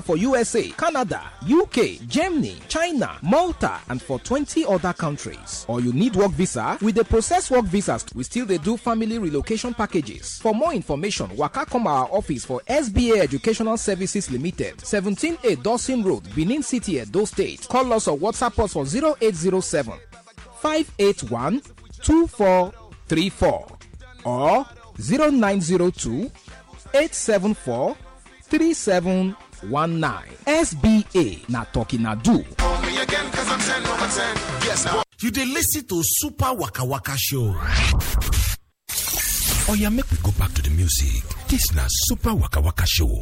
for USA, Canada, UK, Germany, China, Malta, and for 20 other countries. Or you need work visa? With the process work visas, we still they do family relocation packages. For more information, waka come our office for SBA Educational Services Limited, 17A Dawson Road, Benin City, Edo State. Call us or WhatsApp us for 0807 581 2434 or 0902 874 3719. SBA na talking na do. You dey listen to Super Waka Waka Show. Oya, make we go back to the music. This na Super Waka Waka Show